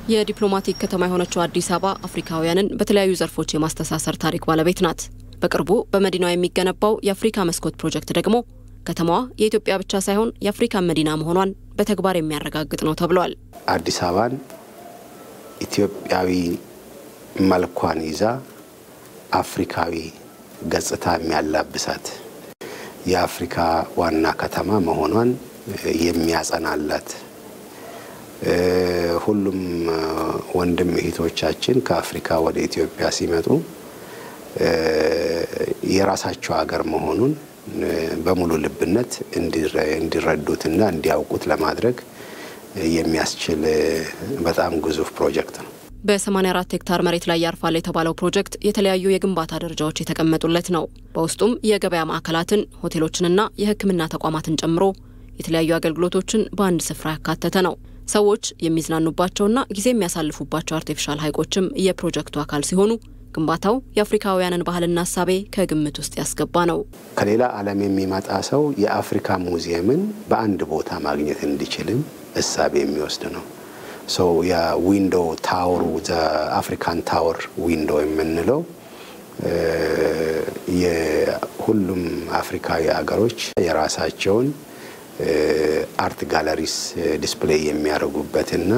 የዲፕሎማቲክ ከተማ የሆነችው አዲስ አበባ አፍሪካውያንን በተለያዩ ዘርፎች የማስተሳሰር ታሪክ ባለቤት ናት። በቅርቡ በመዲናዋ የሚገነባው የአፍሪካ መስኮት ፕሮጀክት ደግሞ ከተማዋ የኢትዮጵያ ብቻ ሳይሆን የአፍሪካን መዲና መሆኗን በተግባር የሚያረጋግጥ ነው ተብሏል። አዲስ አበባን ኢትዮጵያዊ መልኳን ይዛ አፍሪካዊ ገጽታ የሚያላብሳት የአፍሪካ ዋና ከተማ መሆኗን የሚያጸናላት ሁሉም ወንድም እህቶቻችን ከአፍሪካ ወደ ኢትዮጵያ ሲመጡ የራሳቸው ሀገር መሆኑን በሙሉ ልብነት እንዲረዱትና እንዲያውቁት ለማድረግ የሚያስችል በጣም ግዙፍ ፕሮጀክት ነው። በ84 ሄክታር መሬት ላይ ያርፋል የተባለው ፕሮጀክት የተለያዩ የግንባታ ደረጃዎች የተቀመጡለት ነው። በውስጡም የገበያ ማዕከላትን፣ ሆቴሎችንና የሕክምና ተቋማትን ጨምሮ የተለያዩ አገልግሎቶችን በአንድ ስፍራ ያካተተ ነው። ሰዎች የሚዝናኑባቸውና ጊዜ የሚያሳልፉባቸው አርቲፊሻል ሐይቆችም የፕሮጀክቱ አካል ሲሆኑ ግንባታው የአፍሪካውያንን ባህልና እሳቤ ከግምት ውስጥ ያስገባ ነው። ከሌላ ዓለም የሚመጣ ሰው የአፍሪካ ሙዚየምን በአንድ ቦታ ማግኘት እንዲችልም እሳቤ የሚወስድ ነው። ሰው የዊንዶ ታወሩ አፍሪካን ታወር ዊንዶ የምንለው የሁሉም አፍሪካዊ ሀገሮች የራሳቸውን አርት ጋለሪስ ዲስፕሌይ የሚያደርጉበትና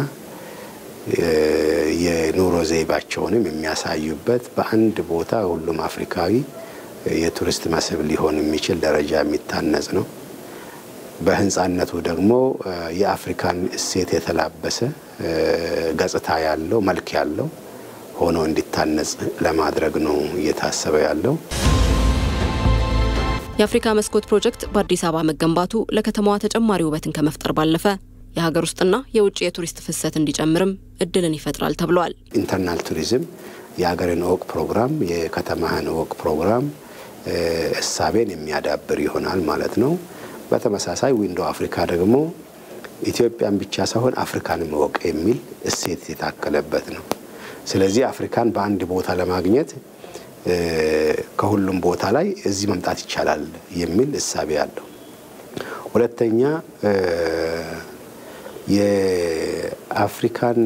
የኑሮ ዘይቤያቸውንም የሚያሳዩበት በአንድ ቦታ ሁሉም አፍሪካዊ የቱሪስት መስህብ ሊሆን የሚችል ደረጃ የሚታነጽ ነው። በህንፃነቱ ደግሞ የአፍሪካን እሴት የተላበሰ ገጽታ ያለው መልክ ያለው ሆኖ እንዲታነጽ ለማድረግ ነው እየታሰበ ያለው። የአፍሪካ መስኮት ፕሮጀክት በአዲስ አበባ መገንባቱ ለከተማዋ ተጨማሪ ውበትን ከመፍጠር ባለፈ የሀገር ውስጥና የውጭ የቱሪስት ፍሰት እንዲጨምርም እድልን ይፈጥራል ተብሏል። ኢንተርናል ቱሪዝም የሀገርን እወቅ ፕሮግራም፣ የከተማህን እወቅ ፕሮግራም እሳቤን የሚያዳብር ይሆናል ማለት ነው። በተመሳሳይ ዊንዶ አፍሪካ ደግሞ ኢትዮጵያን ብቻ ሳይሆን አፍሪካንም እወቅ የሚል እሴት የታከለበት ነው። ስለዚህ አፍሪካን በአንድ ቦታ ለማግኘት ከሁሉም ቦታ ላይ እዚህ መምጣት ይቻላል የሚል እሳቤ አለው። ሁለተኛ የአፍሪካን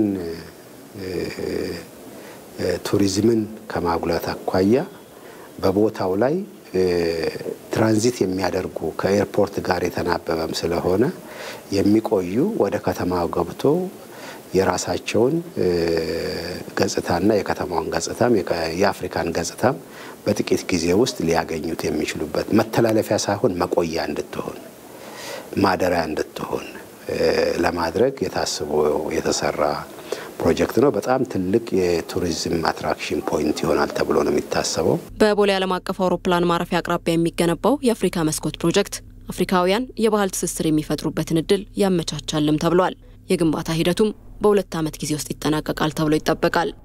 ቱሪዝምን ከማጉላት አኳያ በቦታው ላይ ትራንዚት የሚያደርጉ ከኤርፖርት ጋር የተናበበም ስለሆነ የሚቆዩ ወደ ከተማው ገብቶ የራሳቸውን ገጽታና የከተማውን ገጽታም የአፍሪካን ገጽታም በጥቂት ጊዜ ውስጥ ሊያገኙት የሚችሉበት መተላለፊያ ሳይሆን መቆያ እንድትሆን ማደሪያ እንድትሆን ለማድረግ የታስቦ የተሰራ ፕሮጀክት ነው። በጣም ትልቅ የቱሪዝም አትራክሽን ፖይንት ይሆናል ተብሎ ነው የሚታሰበው። በቦሌ ዓለም አቀፍ አውሮፕላን ማረፊያ አቅራቢያ የሚገነባው የአፍሪካ መስኮት ፕሮጀክት አፍሪካውያን የባህል ትስስር የሚፈጥሩበትን እድል ያመቻቻልም ተብሏል። የግንባታ ሂደቱም በሁለት ዓመት ጊዜ ውስጥ ይጠናቀቃል ተብሎ ይጠበቃል።